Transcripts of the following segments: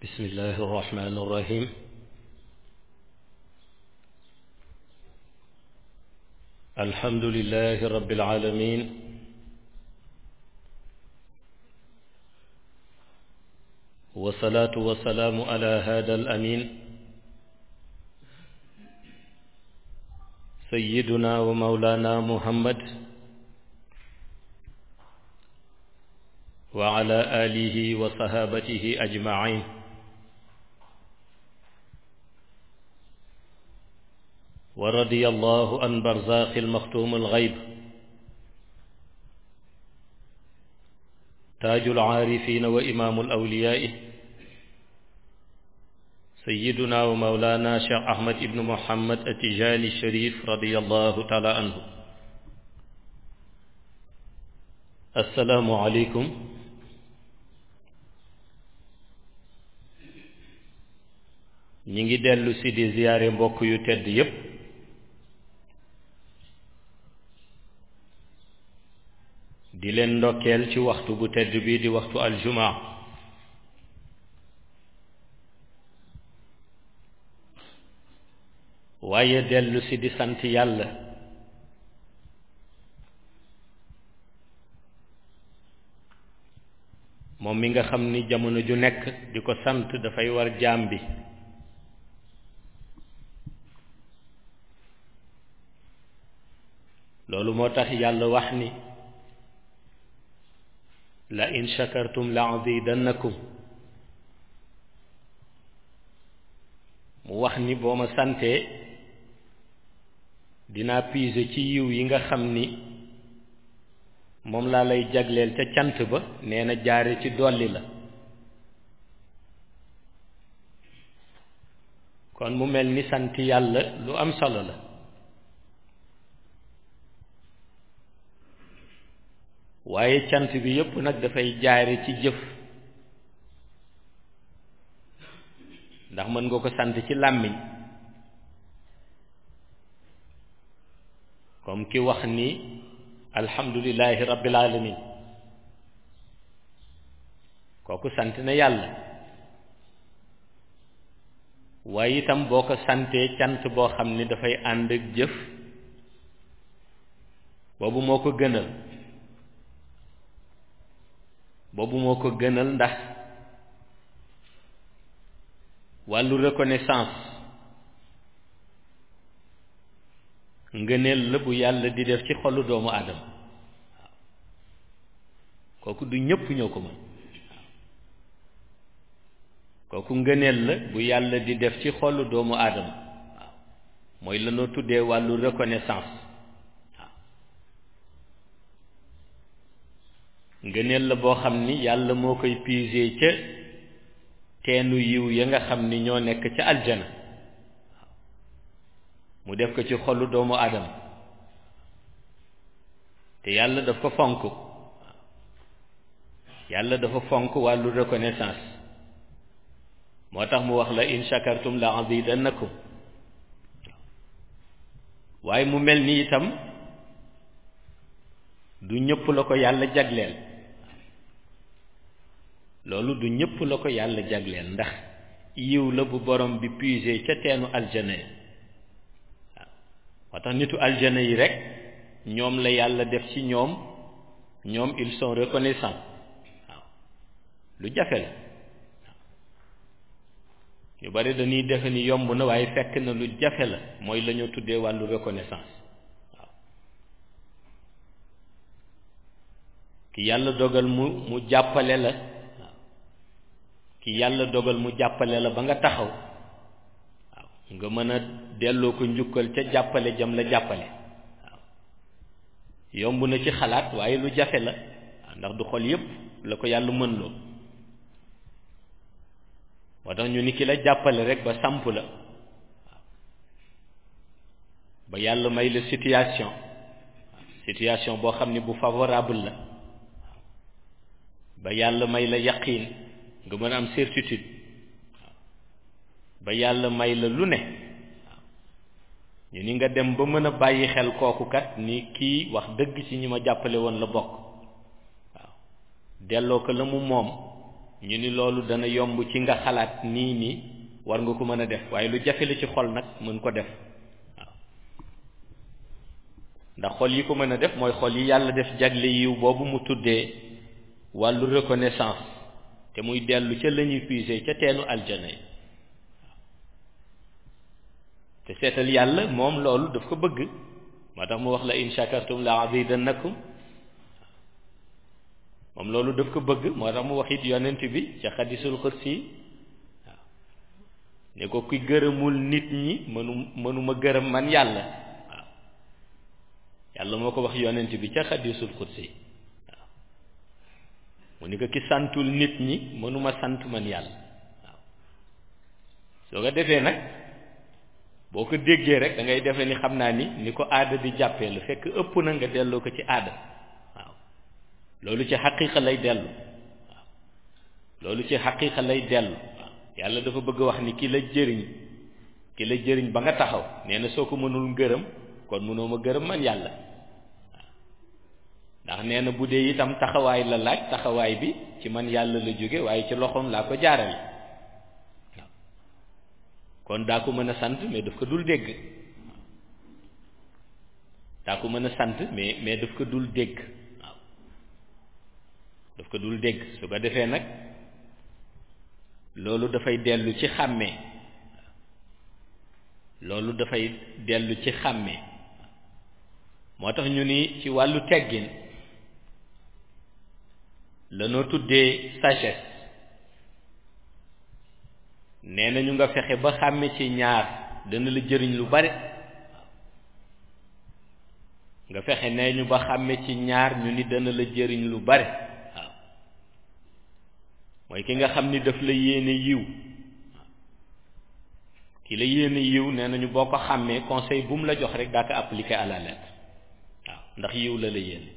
بسم الله الرحمن الرحيم الحمد لله رب العالمين والصلاة والسلام على هذا الأمين سيدنا ومولانا محمد وعلى آله وصحابته أجمعين ورضي الله عن برزاق المختوم الغيب تاج العارفين وإمام الأولياء سيدنا ومولانا شيخ أحمد بن محمد التجاني الشريف رضي الله تعالى عنه السلام عليكم ñi ngi dellu si di ziyaare mbokk yu tedd yépp di leen ndokkeel ci waxtu bu tedd bi di waxtu aljumaa waaye dellu si di sant yàlla moom mi nga xam ni jamono ju nekk di ko sant dafay war jaam bi loolu moo tax yàlla wax ni la in shakartum la azidannakum mu wax ni boo ma santee dinaa puiser ci yiw yi nga xam ni moom laa lay jagleel ca cant ba nee na jaare ci dolli la kon mu mel ni sant yàlla lu am solo la waaye cant bi yépp nag dafay jaare ci jëf ndax mën nga ko sant ci làmmiñ comme ki wax ni alhamdulillahi rabbil alamin kooku sant na yàlla waaye itam boo ko santee cant boo xam ni dafay ànd ak jëf boobu moo ko gënal boobu moo ko gënal ndax wàllu reconnaissance ngëneel la bu yàlla di def ci xolu doomu aadama waaw kooku du ñëpp ñoo ko mën kooku ngëneel la bu yàlla di def ci xolu doomu aadama waaw mooy la noo tuddee wàllu reconnaissance ngëneel la boo xam ni yàlla moo koy puiser ca teenu yiw ya nga xam ni ñoo nekk ca aljana mu def ko ci xolu doomu aadama te yàlla daf ko fonk yàlla dafa fonk wàllu reconnaissance moo tax mu wax la in shakartum la azidannakum waaye mu mel ni itam du ñëpp la ko yàlla jagleel loolu du ñëpp la ko yàlla jagleel ndax yiw la bu borom bi puiser ca teenu aljana yi waaw moo tax nitu aljana yi rek ñoom la yàlla def ci ñoom ñoom ils sont reconnaissants waaw lu jafe la ñu bari dañuy defe ni yomb na waaye fekk na lu jafe la mooy la ñu tuddee wàllu reconnaissance ki yàlla dogal mu mu jàppale la ki yàlla dogal mu jàppale la ba nga taxaw waaw nga mën a delloo ko njukkal ca jàppale jam la jàppale waaw yomb na ci xalaat waaye lu jafe la ndax du xol yépp la ko yàlla mën loo moo tax ñu ni ki la jàppale rek ba samp la waaw ba yàlla may la situation situation boo xam ne bu favorable la ba yàlla may la yaqiin nga mën a am certitude ba yàlla may la lu ne waaw ñu ni nga dem ba mën a bàyyi xel kooku kat ni kii wax dëgg ci ñi ma jàppale woon la bokk waaw delloo ko la mu moom ñu ni loolu dana yomb ci nga xalaat nii nii war nga ko mën a def waaye lu jafe la ci xol nag mën ko def waaw ndax xol yi ko mën a def mooy xol yi yàlla def jagle yiw boobu mu tuddee wàllu reconnaissance te muy dellu ca la ñuy puiser ca teenu aljana yi te seetal yàlla moom loolu daf ko bëgg moo tax mu wax la in shakartum la azidannakum moom loolu daf ko bëgg moo tax mu wax it yonent bi ca xadisul xudsi waaw ne ko ki gërëmul nit ñi mënu mënuma gërëm man yàlla waaw yàlla moo ko wax yonent bi ca xadisul xudsi waaw mu ni ko ki santul nit ñi mënuma sant man yàlla waaw soo ko defee nag boo ko déggee rek da ngay defee ni xam naa ni ni ko aada di jàppee la fekk ëpp na nga delloo ko ci aada waaw loolu ci xaqiiqa lay dellu waaw loolu ci xaqiiqa lay dellu waaw yàlla dafa bëgg wax ni ki la jëriñ ki la jëriñ ba nga taxaw nee na soo ko mënul gërëm kon mënoo ma gërëm man yàlla waaw ndax nee na bu dee itam taxawaay la laaj taxawaay bi ci man yàlla la jóge waaye ci loxoom laa ko jaarale kon daa ko mën a sant mais daf ko dul dégg daa ko mën a sant mais mais daf ko dul dégg waaw daf ko dul dégg su ko defee nag loolu dafay dellu ci xàmmee loolu dafay dellu ci xàmmee moo tax ñu ni ci wàllu teggin lanoo tuddee sagesse nee na ñu nga fexe ba xàmme ci ñaar dana la jëriñ lu bare nga fexe nee ñu ba xàmme ci ñaar ñu ni dana la jëriñ lu bare waaw mooy ki nga xam ni daf la yéene yiw ki la yéene yiw nee nañu boo ko xàmmee conseil bu mu la jox rek daa ko appliquer à la lettre waaw ndax yiw la la yéene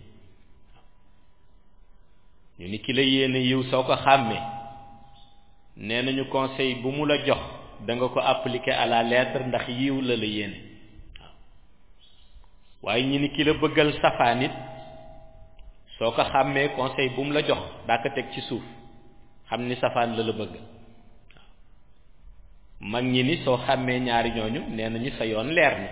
ñu ni ki la yéene yiw soo ko xàmmee nee nañu conseil bu mu la jox da nga ko appliquer à la lettre ndax yiw la la yéene waaw waaye ñu ni ki la bëggal safaan it soo ko xàmmee conseil bu mu la jox daa ko teg ci suuf xam ni safaan la la bëgg waaw mag ñi ni soo xàmmee ñaari ñooñu nee nañu sa yoon leer na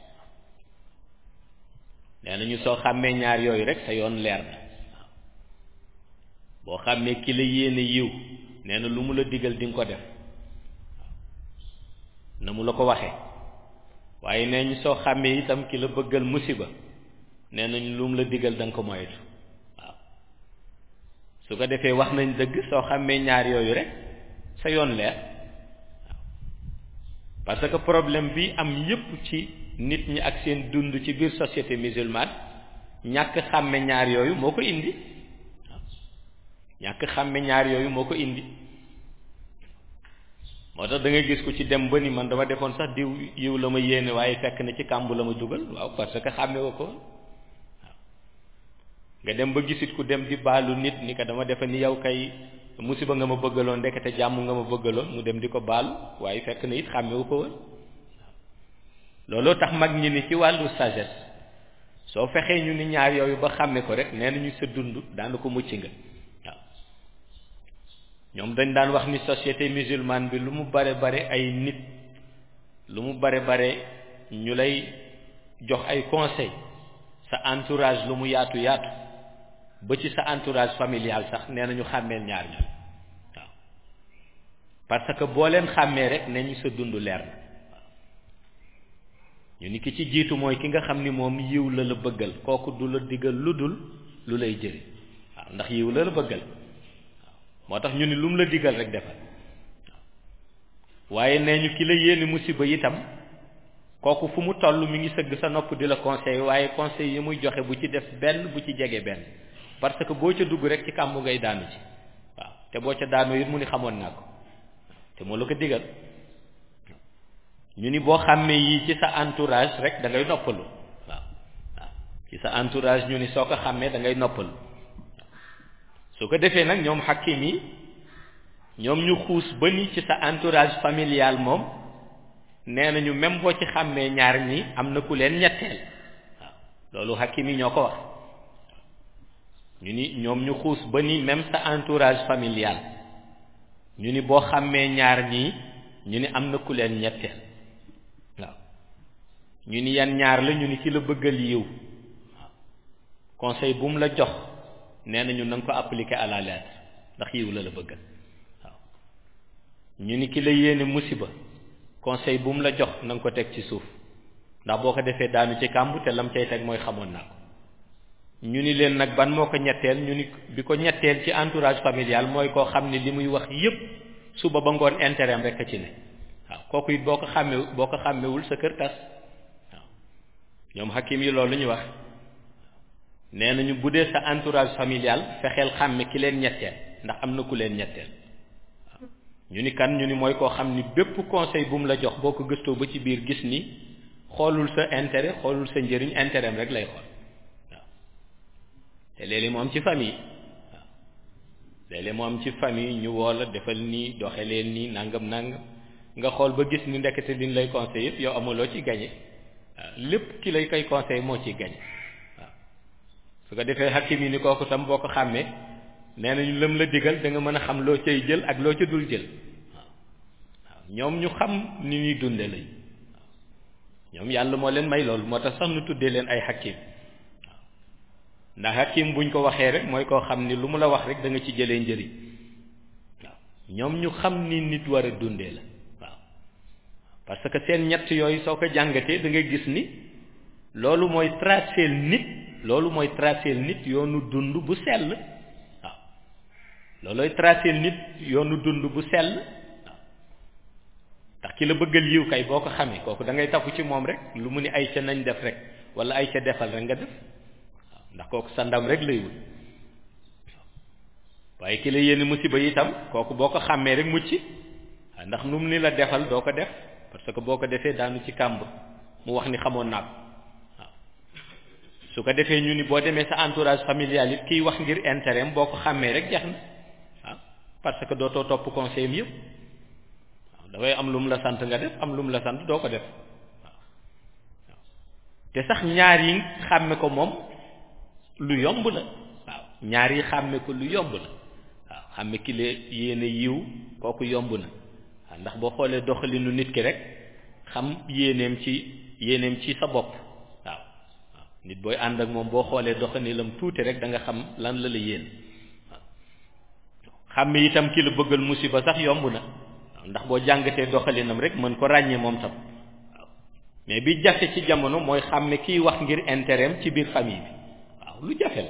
nee nañu soo xàmmee ñaar yooyu rek sa yoon leer na waaw boo xàmmee ki la yéene yiw nee na lu mu la digal di nga ko def na mu la ko waxee waaye nee ñu soo xàmmee itam ki la bëggal musiba nee nañ lu mu la digal da nga ko moytu waaw su ko defee wax nañ dëgg soo xàmmee ñaar yooyu rek sa yoon leer waaw parce que problème bi am yépp ci nit ñi ak seen dund ci biir société musulmane ñàkk xàmme ñaar yooyu moo ko indi ñàkk xàmme ñaar yooyu moo ko indi moo tax da ngay gis ku ci dem ba ni man dama defoon sax diw yiw la ma yéene waaye fekk na ci kàmb la ma dugal waaw parce que xàmme woo ko waaw nga dem ba gisit ku dem di baalu nit ni ko dama defe ni yow kay musiba nga ma bëggaloon ndekete jàmm nga ma bëggaloon mu dem di ko baalu waaye fekk na it xàmme wu ko woon looloo tax mag ñi ni ci wàllu sagesse soo fexee ñu ni ñaar yooyu ba xàmme ko rek nee nañu sa dund daana ko mucc nga ñoom dañ daan wax ni société musulmane bi lu mu bare bare ay nit lu mu bare bare ñu lay jox ay conseil sa entourage lu mu yaatu yaatu ba ci sa entourage familial sax nee nañu xàmmeel ñaar ñoom waaw parce que boo leen xàmmee rek ne ñu sa dund leer na waaw ñu ni ki ci jiitu mooy ki nga xam ni moom yiw la la bëggal kooku du la digal lu dul lu lay jëriñ waaw ndax yiw la la bëggal moo tax ñu ni lu mu la digal rek defal waaye nee ñu ki la yéene musiba itam kooku fu mu toll mi ngi sëgg sa nopp di la conseil waaye conseil yi muy joxe bu ci def benn bu ci jege benn parce que boo ca dugg rek ci kàmbu ngay daanu ci waaw te boo ca daanoo it mu ni xamoon naa ko te moo la ko digal ñu ni boo xàmmee yii ci sa entourage rek da ngay noppalu waaw waaw ci sa entourage ñu ni soo ko xàmmee da ngay noppalu su ko defee nag ñoom xakim yi ñoom ñu xuus ba ni ci sa entourage familial moom nee nañu même boo ci xàmmee ñaar ñi am na ku leen ñetteel waaw loolu xakim yi ñoo ko wax ñu ni ñoom ñu xuus ba ni même sa entourage familial ñu ni boo xàmmee ñaar ñii ñu ni am na ku leen ñetteel waaw ñu ni yan ñaar la ñu ni ci la bëggal yiw waaw conseil bu mu la jox nee nañu na nga ko appliquer à la lettre ndax yiw la la bëggal waaw ñu ni ki la yéene musiba conseil bu mu la jox na nga ko teg ci suuf ndax boo ko defee daanu ci kàmb te lam cay teg mooy xamoon naa ko ñu ni leen nag ban moo ko ñetteel ñu ni bi ko ñetteel ci entourage familial mooy koo xam ne li muy wax yépp suba ba ngoon intérêt am rek a ci ne waaw kooku it boo ko xàmme boo ko xàmmewul sa kër tas waaw ñoom hakim yi loolu la ñu wax nee nañu bu dee sa entourage familial fexeel xàmme ki leen ñetteel ndax am na ku leen ñetteel waaw ñu ni kan ñu ni mooy koo xam ni bépp conseil bu mu la jox boo ko gëstoo ba ci biir gis ni xoolul sa intérêt xoolul sa njëriñ intérêt am rek lay xool waaw te léeg-léeg mu am ci famille waaw léeg-léeg mu am ci famille ñu woo la defal nii doxe leen nii nangam nangam nga xool ba gis ni ndekete liñ lay conseil yëpp yow amuloo ci gañe waaw lépp ki lay koy conseil moo ciy gañe waaw su ko defee hakim yi ni kooku tam boo ko xàmmee nee nañu lëm la digal da nga mën a xam loo cay jël ak loo ca dul jël waaw waaw ñoom ñu xam ni ñuy dunde lañ ñoom yàlla moo leen may loolu moo tax sax nu tuddee leen ay hakim waaw ndax hakim buñ ko waxee rek mooy koo xam ni lu mu la wax rek da nga ci jëlee njëriñ waaw ñoom ñu xam ni nit war a dundee la waaw parce que seen ñett yooyu soo ko jàngatee da nga gis ni loolu mooy tracer nit loolu mooy tracer nit yoonu dund bu sell waaw loolooy tracer nit yoonu dund bu sell ndax ki la bëggal yiw kay boo ko xamee kooku da ngay tafu ci moom rek lu mu ni ay ca nañ def rek wala ay ca defal rek nga def waaw ndax kooku sa ndam rek lay wut waaye ki la yéene musiba itam kooku boo ko xàmmee rek mucc waaw ndax nu mu ni la defal doo ko def parce que boo ko defee daanu ci kàmb mu wax ni xamoon naa ko waaw su ko defee ñu ni boo demee sa entourage familial it kiy wax ngir intérêt boo ko xàmmee rek jeex na waaw parce que dootoo topp conseil am yëpp waaw dafay am lu mu la sant nga def am lu mu la sant doo ko def waaw te sax ñaar yi xàmme ko moom lu yomb la waaw ñaar yi xàmme ko lu yomb la waaw xàmme ki la yéene yiw kooku yomb na waaw ndax boo xoolee doxalinu nit ki rek xam yéeneem ci yéeneem ci sa bopp waaw waaw nit booy ànd ak moom boo xoolee doxalinam tuuti rek da nga xam lan la la yéen waaw xàmme itam ki la bëggal musiba sax yomb na waaw ndax boo jàngatee doxalinam rek mën ko ràññee moom tam waaw mais bi jafe ci jamono mooy xàmme kiy wax ngir intérêt ci biir famille bi waaw lu jafe la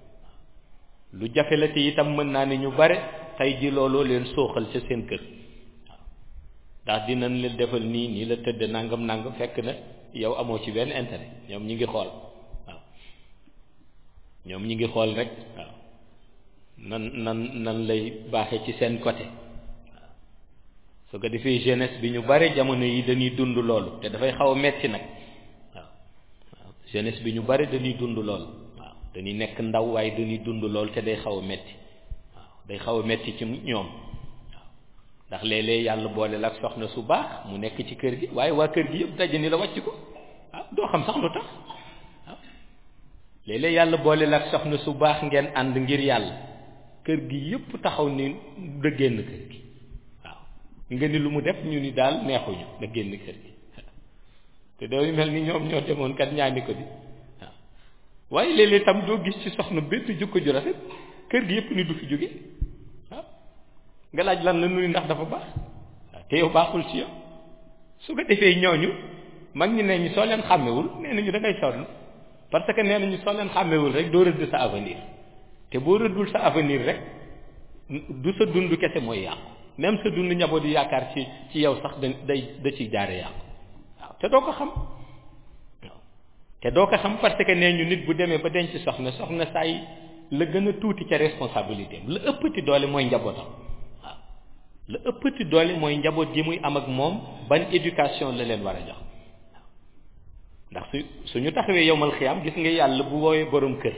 lu jafe la te itam mën naa ne ñu bare tey ji looloo leen sooxal ca seen kër waaw ndax dinañ leen defal nii nii la tëdd nangam nangam fekk na yow amoo ci benn intérêt ñoom ñi ngi xool waaw ñoom ñi ngi xool rek waaw nan nan nan lay baaxee ci seen côté waaw su ko defee jeunesse bi ñu bare jamono yi dañuy dund loolu te dafay xaw a metti nag waaw waaw jeunesse bi ñu bare dañuy dund loolu waaw dañuy nekk ndaw waaye dañuy dund loolu te day xaw a metti waaw day xaw a metti ci ñoom waaw ndax léeg-léeg yàlla boole la ak soxna su baax mu nekk ci kër gi waaye waa kër gi yëpp daje ni la wàcc ko waaw doo xam sax lu tax waaw léeg-léeg yàlla boole la ak soxna su baax ngeen ànd ngir yàlla kër gi yëpp taxaw ni da génn kër gi waaw nga ni lu mu def ñu ni daal neexuñu da génn kër gi te dooy mel ni ñoom ñoo demoon kat ñaani ko di waaw waaye léeg-léeg tam doo gis ci soxna bépp jukko ju rafet kër gi yëpp ni du fi jóge waaw nga laaj lan la nuyu ndax dafa baax waaw te yow baaxul ci yow su ko defee ñooñu mag ñi ne ñu soo leen xàmmewul nee nañu da ngay sonn parce que nee nañu soo leen xàmmewul rek doo rëdd sa avenir te boo rëddul sa avenir rek du sa dund kese mooy yàqu même sa dund njaboot yi yaakaar ci ci yow sax da day da ciy jaare yàqu waaw te doo ko xam waaw te doo ko xam parce que nee ñu nit bu demee ba denc soxna soxna saay la gën a tuuti ca responsabilité am la ëppati doole mooy njabootam waaw la ëppati doole mooy njaboot gi muy am ak moom ban éducation la leen war a jox waaw ndax su suñu taxawee yowmal xiyaam gis nga yàlla bu woowee borom kër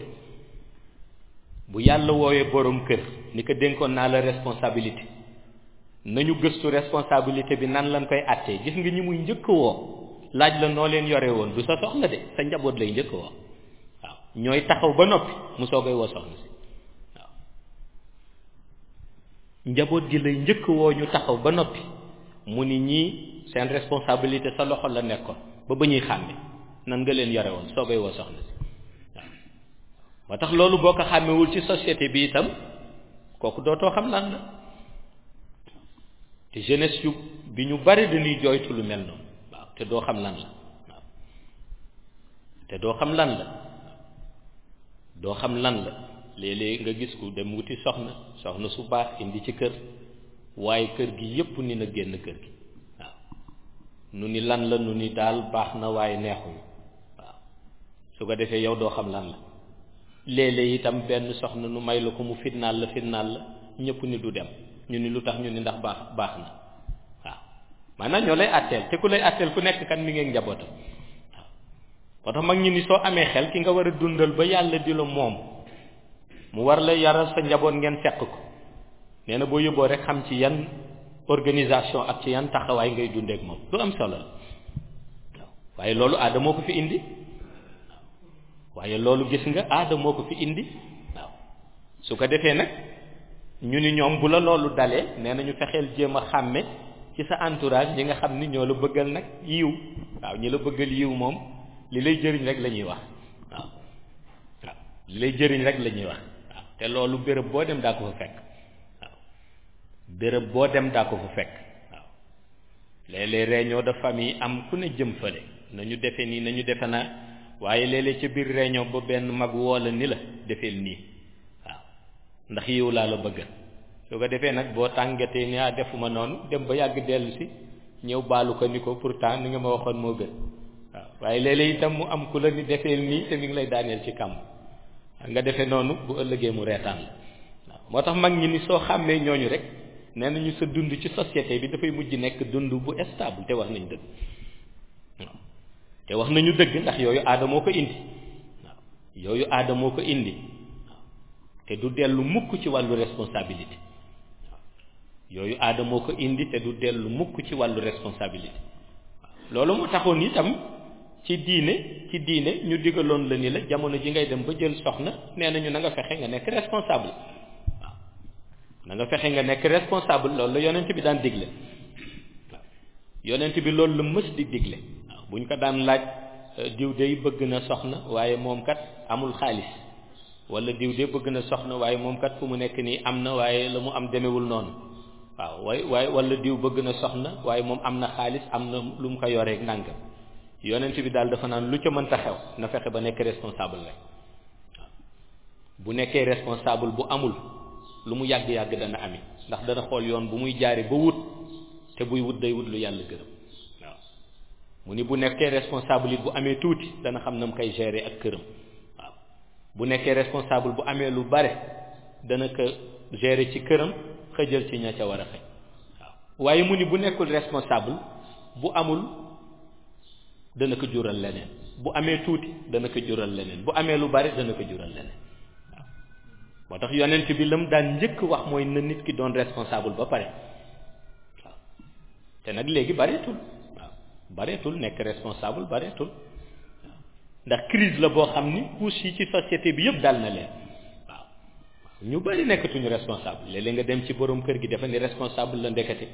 bu yàlla woowee borom kër ni ko dénkoon naa la responsabilité nañu gëstu responsabilité bi nan lañ koy àttee gis nga ñi muy njëkk woo laaj la noo leen yore woon du sa soxla de sa njaboot lay njëkk woo waaw ñooy taxaw ba noppi mu soogay woo soxna si waaw njaboot gi lay njëkk woo ñu taxaw ba noppi mu ni ñii seen responsabilité sa loxo la nekkoon ba ba ñuy xàmme nan nga leen yore woon soogay woo soxna si waaw moo tax loolu boo ko xàmmewul ci société bi itam kooku dootoo xam lan la te jeunesse yu bi ñu bari dañuy jooytu lu mel noonu waaw te doo xam lan la waaw te doo xam lan la doo xam lan la léeg-léeg nga gis ku dem wuti soxna soxna su baax indi ci kër waaye kër gi yépp ni na génn kër gi waaw nu ni lan la nu ni daal baax na waaye neexuñu waaw su ko defee yow doo xam lan la léeg-léeg itam benn soxna nu may la ko mu fitnaal la fitnaal la ñëpp ni du dem ñu ni lu tax ñu ni ndax baax baax na waaw maanaam ñoo lay àtteel te ku lay àtteel ku nekk kan mi ngi njabootam waaw moo tax mag ñi ni soo amee xel ki nga war a dundal ba yàlla di la moom mu war la yaral sa njaboot ngeen seq ko nee na boo yóbboo rek xam ci yan organisation ak ci yan taxawaay ngay dundeek moom lu am solo la waaw waaye loolu aada moo ko fi indi waaye loolu gis nga aada moo ko fi indi waaw su ko defee nag ñu ni ñoom bu la loolu dalee nee na ñu fexeel jéem a xàmme ci sa entourage ñi nga xam ni ñoo la bëggal nag yiw waaw ñi la bëggal yiw moom li lay jëriñ rek la ñuy wax waaw waaw li lay jëriñ rek la ñuy wax waaw te loolu béréb boo dem daa ko fa fekk waaw béréb boo dem daa ko fa fekk waaw léeg-léeg réunion de famille am ku ne jëm fële nañu defe nii nañu defe naa waaye léeg-léeg ca biir réunion ba benn mag woo la ni la defeel nii waaw ndax yiw laa la bëggal su ko defee nag boo tàngatee ni ah defuma noonu dem ba yàgg dellu si ñëw baalu ko ni ko pourtant ni nga ma waxoon moo gën waaw waaye léeg-léeg itam mu am ku la ni defeel nii te mi ngi lay daaneel ci kàmb nga defee noonu bu ëllëgee mu reetaan la waaw moo tax mag ñi ni soo xàmmee ñooñu rek nee nañu sa dund ci société bi dafay mujj nekk dund bu stable te wax nañ dëgg waaw te wax nañu dëgg ndax yooyu aada moo ko indi waaw yooyu aada moo ko indi waaw te du dellu mukk ci wàllu responsabilité waaw yooyu aada moo ko indi te du dellu mukk ci wàllu responsabilité waaw loolu moo taxoon itam ci diine ci diine ñu digaloon la ni la jamono ji ngay dem ba jël soxna nee nañu na nga fexe nga nekk responsable waaw na nga fexe nga nekk responsable loolu la yonent bi daan digle waaw yonent bi loolu la mës di digle waaw bu ñu ko daan laaj diw de bëgg na soxna waaye moom kat amul xaalis wala diw de bëgg na soxna waaye moom kat fu mu nekk nii am na waaye la mu am demewul noonu waaw waaye waaye wala diw bëgg na soxna waaye moom am na xaalis am na lu mu ko yoreeg nangam yonent bi daal dafa naan lu ca mënta xew na fexe ba nekk responsable rek waaw bu nekkee responsable bu amul lu mu yàgg-yàgg dana ami ndax dana xool yoon bu muy jaare ba wut te buy wut day wut lu yàlla gërëm waaw mu ni bu nekkee responsable it bu amee tuuti dana xam na mu koy gérer ak këram waaw bu nekkee responsable bu amee lu bare dana ko gérer ci këram xëjal ci ña ca war a xëj waaw waaye mu ni bu nekkul responsable bu amul dana ko jural leneen bu amee tuuti dana ko jural leneen bu amee lu bare dana ko jural leneen waaw moo tax yonent bi lam daan njëkk wax mooy na nit ki doon responsable ba pare waaw te nag léegi bareetul waaw bareetul nekk responsable bareetul waaw ndax crise la boo xam ni couche yi ci société bi yëpp dal na leen waaw ñu bari nekkatuñu responsable léeg-léeg nga dem ci borom kër gi dafa ni responsable la ndekete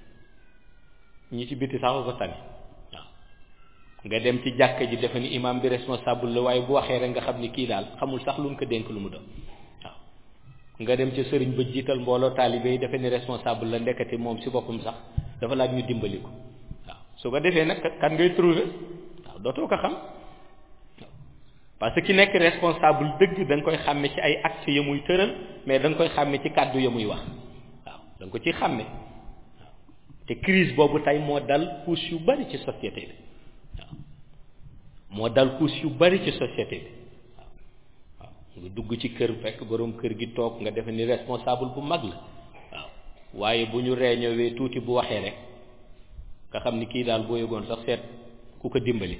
ñi ci biti sax ko tane waaw nga dem ci jàkka ji dafa ni imam bi responsable la waaye bu waxee rek nga xam ni kii daal xamul sax lu mu ko dénk lu mu doon waaw nga dem ci sëriñ ba jiital mbooloo taalibe yi dafa ni responsable la ndekete moom si boppam sax dafa laaj ñu dimbali ko waaw su ko defee nag kan ngay trouver waaw dootoo ko xam parce que ki nekk responsable dëgg da nga koy xàmme ci ay actes ya muy tëral mais da nga koy xàmme ci kàddu ya muy wax waaw da nga ko ci xàmme waaw te crise boobu tey moo dal couche yu bari ci société bi waaw moo dal couche yu bari ci société bi waaw waaw nga dugg ci kër fekk borom kër gi toog nga defe ni responsable bu mag la waaw waaye bu ñu réñowee tuuti bu waxee rek nga xam ni kii daal boo yëgoon sax seet ku ko dimbali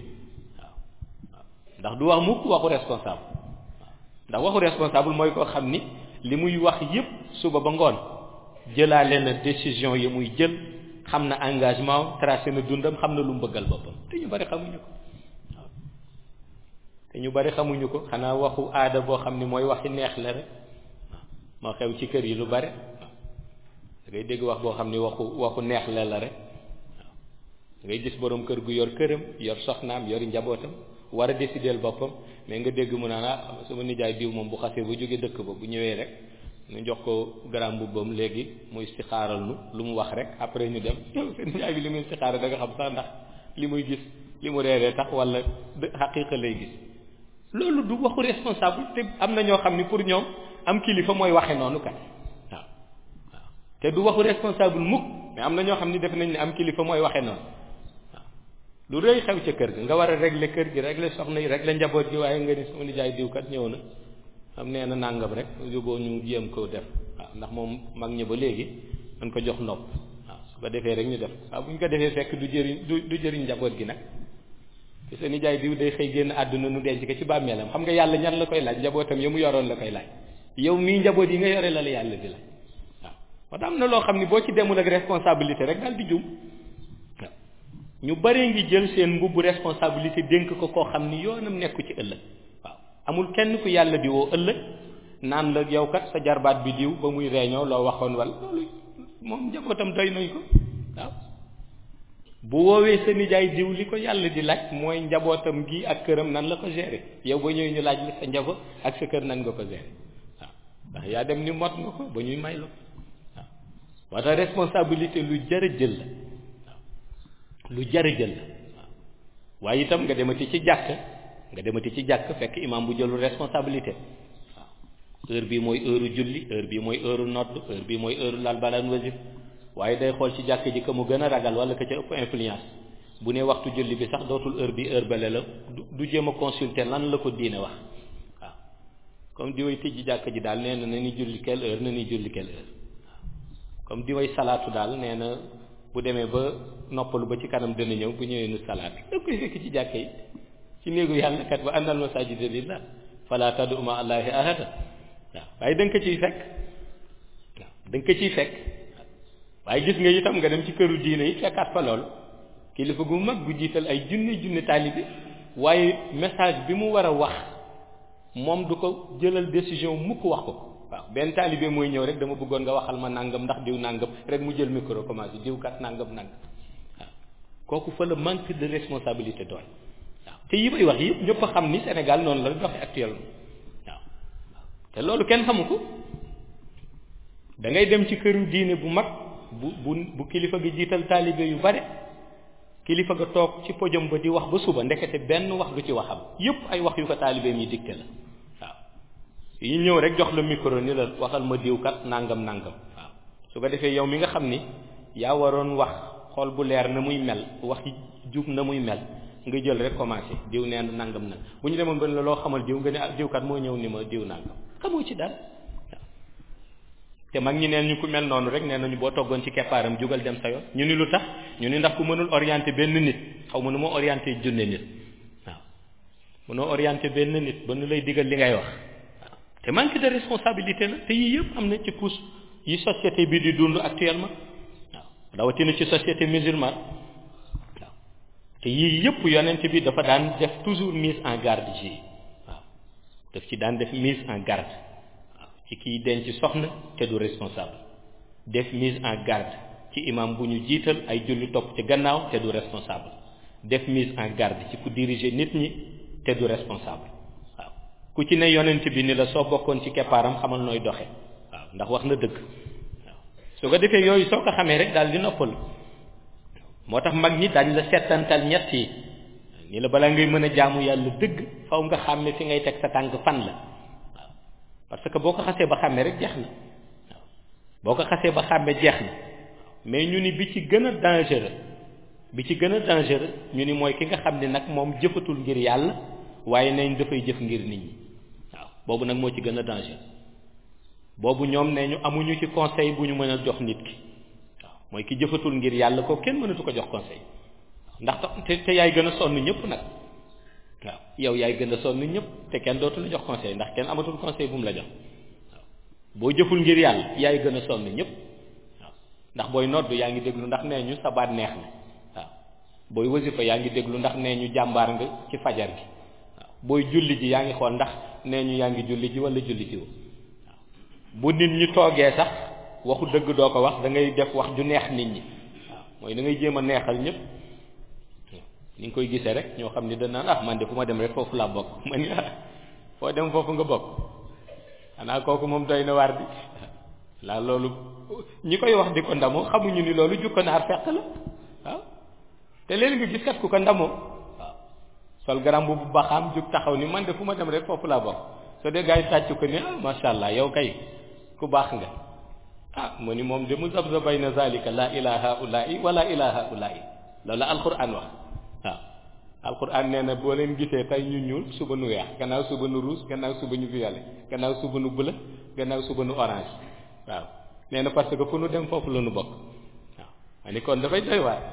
ndax du wax mukk waxu responsable ndax waxu responsable mooy koo xam ni li muy wax yépp suba ba ngoon jëlaale na décision yi muy jël xam na engagement tracé na dundam xam na lu mu bëggal boppam te ñu bari xamuñu ko waaw te ñu bari xamuñu ko xanaa waxu aada boo xam ni mooy waxi neex la rek waaw moo xew ci kër yi lu bari ngay dégg wax boo xam ni waxu waxu neex la la rek waaw ngay gis borom kër gu yor këram yor soxnaam yor njabootam war a décider boppam mais nga dégg mu naan ah sama nijaay diw moom bu xasee ba jóge dëkk ba bu ñëwee rek ñu jox ko garam mbubbam léegi muy istixaaral nu lu mu wax rek après ñu dem yow seen nijaay bi li muy istixaaral da nga xam sax ndax li muy gis li mu reeree tax wala xaqiiqa lay gis loolu du waxu responsable te am na ñoo xam ni pour ñoom am kilifa mooy waxe noonu kat waaw waaw te du waxu responsable mukk mais am na ñoo xam ni def nañ ne am kilifa mooy waxe noonu waaw lu rëy xew ca kër ga nga war a régler kër gi régler soxna yi régler njaboot gi waaye nga ni sama nijaay diw kat ñëw na am nee na nàngam rek yóbboo ñu jéem ko def waaw ndax moom mag ñi ba léegi dañ ko jox nopp waaw su ko defee rek ñu def waaw bu ñu ko defee fekk du jëriñ du du jëriñ njaboot gi nag te sa nijaay diw day xëy génn àdduna nu denc ko ci bàmmeelam xam nga yàlla ñan la koy laaj njabootam ya mu yoroon la koy laaj yow mii njaboot yi nga yore la la yàlla di laaj waaw moo tax am na loo xam ni boo ci demul ak responsabilité rek daal di jum waaw ñu bëree ngi jël seen mbubbu responsabilité dénk ko koo xam ni yoonam nekku ci ëllëg waaw amul kenn ku yàlla di woo ëllëg naan la yow kat sa jarbaat bi diw ba muy réunion loo waxoon wala loolu moom njabootam doy nañ ko waaw bu woowee sa nijaay diw li ko yàlla di laaj mooy njabootam gi ak këram nan la ko gérer yow ba ñëwee ñu laaj la sa njaboot ak sa kër nan nga ko gérer waaw ndax yaa dem ni mot nga ko ba ñuy may la waaw moo tax responsabilité lu jar a jël la waaw lu jar a jël la waaw waaye itam nga demati ci jàkk nga demati ci jàkk fekk imam bu jëlul responsabilité waaw heure bii mooy heure julli heure bii mooy heure nodd heure bii mooy heure lal balaan wasif waaye day xool ci jàkk ji ka mu gën a ragal wala ka ca ëpp influence bu ne waxtu julli bi sax dootul heure bi heure bale la du jéem a consulter lan la ko diine wax waaw comme di way tijji jàkk ji daal nee na na ni julli quelle heure na ni julli quelle heure waaw comme di way salaatu daal nee na bu demee ba noppalu ba ci kanam dana ñëw bu ñëwee nu salaat da koy fekk ci jàkk yi ci néegu yàlla kat wa annal masajida lillah fala tad'u ma allahi ahada waaw waaye da nga ko ciy fekk waaw da nga ko ciy fekk waaye gis nga itam nga dem ci këru diine yi fekkaat fa lool kilifa gu mag gu jiital ay junne junne taalibe waaye message bi mu war a wax moom du ko jëlal décision mukk wax ko waaw benn taalibe mooy ñëw rek dama bëggoon nga waxal ma nangam ndax diw nangam rek mu jël micro commencé diw kat nangam nangam waaw kooku fa la manque de responsabilité doon waaw te yi may wax yëpp ñëpp a xam ni Sénégal noonu la doxe actuellement waaw te loolu kenn xamu ko da ngay dem ci këru diine bu mag bu bu bu kilifa gi jiital taalibe yu bare kilifa ga toog ci podium ba di wax ba suba ndekete benn wax du ci waxam yépp ay wax yu ko taalibeem yi dicté la waaw yi ñëw rek jox la micro ni la waxal ma diw kat nangam nangam waaw su ko defee yow mi nga xam ni yaa waroon wax xol bu leer na muy mel wax jub na muy mel nga jël rek commencé diw nee na nangam nag bu ñu demoon ba la loo xamal diw nga ne ah diw kat moo ñëw ni ma diw nangam xamoo ci dara te mag ñi neen ñu ku mel noonu rek nee nañu boo toggoon ci keppaaram jugal dem sa yoon ñu ni lu tax ñu ni ndax ku mënul orienté benn nit xaw ma nu ma orienté junne nit waaw mënoo orienté benn nit ba nu lay digal li ngay wax waaw te manque de responsabilité la te yii yëpp am na ci pousse yi société bi di dund actuellement waaw rawatina ci société musulmane waaw te yii yëpp yonent bi dafa daan def toujours mise en garde ci waaw daf ci daan def mise en garde ci kiy denc soxna te du responsable def mise en garde ci imam bu ñu jiital ay julli topp ci gannaaw te du responsable def mise en garde ci ku diriger nit ñi te du responsable waaw ku ci ne yonent bi ni la soo bokkoon ci keppaaram xamal nooy doxe waaw ndax wax na dëgg waaw su ko defee yooyu soo ko xamee rek daal di noppal moo tax mag ñi dañ la settantal ñett yi ni la balaa ngay mën a jaamu yàlla dëgg faw nga xàmme fi ngay teg sa tànk fan la parce que boo ko xasee ba xàmmee rek jeex na waaw boo ko xasee ba xàmmee jeex na mais ñu ni bi ci gën a dangereux bi ci gën a dangereux ñu ni mooy ki nga xam ne nag moom jëfatul ngir yàlla waaye nañ dafay jëf ngir nit ñi waaw boobu nag moo ci gën a dangereux boobu ñoom ne ñu amuñu ci conseil bu ñu mën a jox nit ki waaw mooy ki jëfatul ngir yàlla ko kenn mënatu ko jox conseil ndax te te yaay gën a sonn ñëpp nag waaw yow yaay gën a sonn ñëpp te kenn dootu la jox conseil ndax kenn amatul conseil bu mu la jox waaw boo jëful ngir yàlla yaay gën a sonn ñëpp waaw ndax booy noddu yaa ngi déglu ndax nee ñu sa baat neex na waaw booy wasifa yaa ngi déglu ndax nee ñu jàmbaar nga ci fajar gi waaw booy julli ji yaa ngi xool ndax nee ñu yaa ngi julli ji wala julli ji waaw bu nit ñi toogee sax waxu dëgg doo ko wax da ngay def wax ju neex nit ñi waaw mooy da ngay jéem a neexal ñëpp ni nga koy gisee rek ñoo xam ni dañ naan ah man de fu ma dem rek foofu laa bokk man ah foo dem foofu nga bokk xanaa kooku moom doy na waar bi laa loolu ñi koy wax di ko ndamoo xamuñu ni loolu jukko naar fekk la waaw te léegi nga gis kat ku ko ndamoo waaw sol garam bu baxaam jug taxaw ni man de fu ma dem rek foofu laa bokk soo dee gars yi sàcc ko ni ah macha allah yow kay ku baax nga ah mu ni moom de mu zabza bayna zalika la ilaha ulai wala ilaha ulai loolu la alquran wax waaw alquran nee na boo leen gisee tey ñu ñuul suba nu weex gannaaw suba nu rouge gannaaw suba ñu violet gannaaw suba nu bleu gannaaw suba nu orange waaw nee na parce que fu nu dem foofu la nu bokk waaw ma ni kon dafay doy waar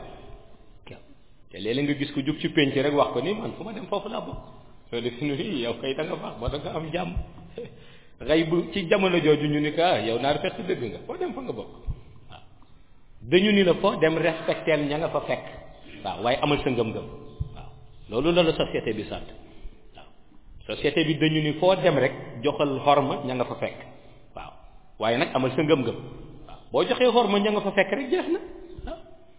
te léeg-léeg nga gis ko jug ci penc rek wax ko ni man fu ma dem foofu laa bokk soo def nu yow kay da nga baax ba da nga am jàmm xëy bu ci jamono jooju ñu ni ko ah yow naar fekk dëgg nga foo dem fa nga bokk waaw dañu ni la foo dem respecteel ña nga fa fekk waaw waaye amal sa ngëm-ngëm waaw loolu la la société bi sant waaw société bi dañu ni foo dem rek joxal xorma ña nga fa fekk waaw waaye nag amal sa ngëm-ngëm waaw boo joxee xorma ña nga fa fekk rek jeex na waaw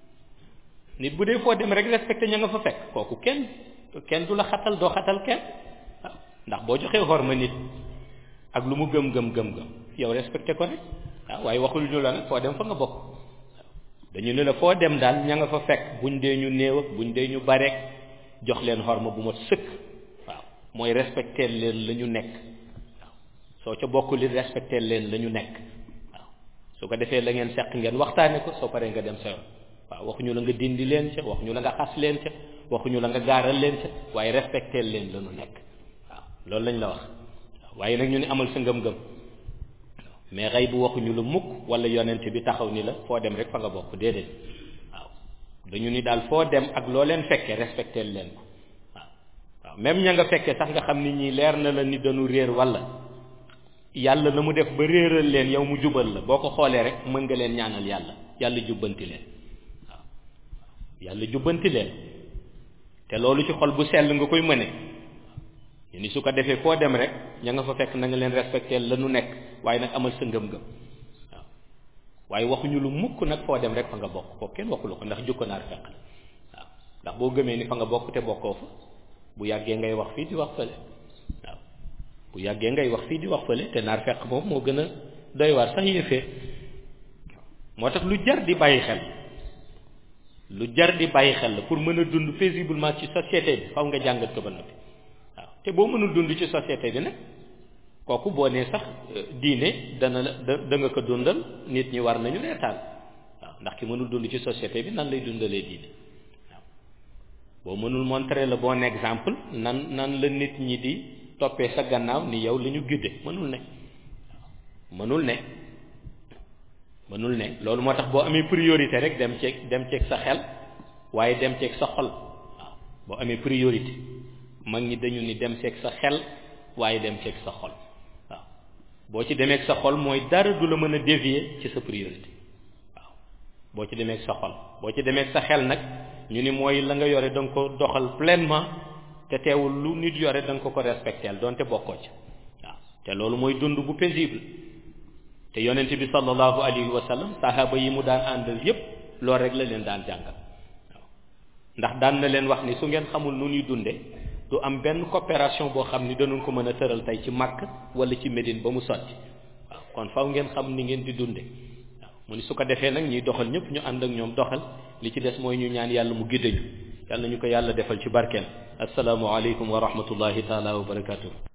nit bu dee foo dem rek respecté ña nga fa fekk kooku kenn kenn du la xatal doo xatal kenn waaw ndax boo joxee xorma nit ak lu mu gëm gëm gëm gëm yow respecté ko rek waaw waaye waxul ñu la nag foo dem fa nga bokk dañu ne la foo dem daal ña nga fa fekk buñ dee ñu néew ak buñ dee ñu bareek jox leen xorma bu ma sëkk waaw mooy respecté leen la ñu nekk waaw soo ca bokk li respecté leen la ñu nekk waaw su ko defee la ngeen seq ngeen waxtaane ko soo paree nga dem sa yoon waaw waxuñu la nga dindi leen ca waxuñu la nga xas leen ca waxuñu la nga gaaral leen ca waaye respecté leen la ñu nekk waaw loolu lañ la wax waaye nag ñu ne amal sa ngëm-ngëm mais xëy bu waxuñu la mukk wala yonent bi taxaw ni la foo dem rek fa nga bokk déedéet waaw dañu ni daal foo dem ak loo leen fekkee respecté leen ko waaw waaw même ña nga fekkee sax nga xam ni ñii leer na la ni dañu réer wala yàlla na mu def ba réeral leen yow mu jubal la boo ko xoolee rek mën nga leen ñaanal yàlla yàlla jubbanti leen waaw yàlla jubbanti leen te loolu ci xol bu sell nga koy mëne ñu ni su ko defee foo dem rek ña nga fa fekk na nga leen respecté la nu nekk waaye nag amal sa ngëm-ngëm waaw waaye waxuñu lu mukk nag foo dem rek fa nga bokk ko kenn waxu la ko ndax jukko naar fekk la waaw ndax boo gëmee ni fa nga bokk te bokkoo fa bu yàggee ngay wax fii di wax fële waaw bu yàggee ngay wax fii di wax fële te naar fekk moom moo gën a doy waar sax yëfee moo tax lu jar di bàyyi xel lu jar di bàyyi xel la pour mën a dund paisiblement ci société bi faw nga jàngat ko ba noppi waaw te boo mënul dund ci société bi nag kooku boo nee sax diine dana da da nga ko dundal nit ñi war nañu reetaan waaw ndax ki mënul dund ci société bi nan lay dundalee diine waaw boo mënul montrer le bon exemple nan nan la nit ñi di toppee sa gannaaw ni yow la ñu gidde mënul ne waaw mënul ne mënul ne loolu moo tax boo amee priorité rek dem ceeg dem ceeg sa xel waaye dem ceeg sa xol waaw boo amee priorité mag ñi dañu ni dem ceeg sa xel waaye dem ceeg sa xol waaw boo ci demeeg sa xol mooy dara du la mën a dévier ci sa priorité waaw boo ci demeeg sa xol boo ci demeeg sa xel nag ñu ni mooy la nga yore da nga ko doxal pleinement te teewul lu nit yore da nga ko ko respecteel donte bokkoo ci waaw te loolu mooy dund bu paisible te yonent bi sallallahu alayhi wa sallam sahaaba yi mu daan àndal yépp loolu rek la leen daan jàngal waaw ndax daan na leen wax ni su ngeen xamul nu ñuy dunde du am benn coopération boo xam ni danañ ko mën a tëral tey ci Makka wala ci Médine ba mu sotti waaw kon faw ngeen xam ni ngeen di dunde waaw mu ni su ko defee nag ñuy doxal ñëpp ñu ànd ak ñoom doxal li ci des mooy ñu ñaan yàlla mu giddañu yàlla ñu ko yàlla defal ci barkeel assalaamu aleykum wa rahmatullahi taala wa barakatuh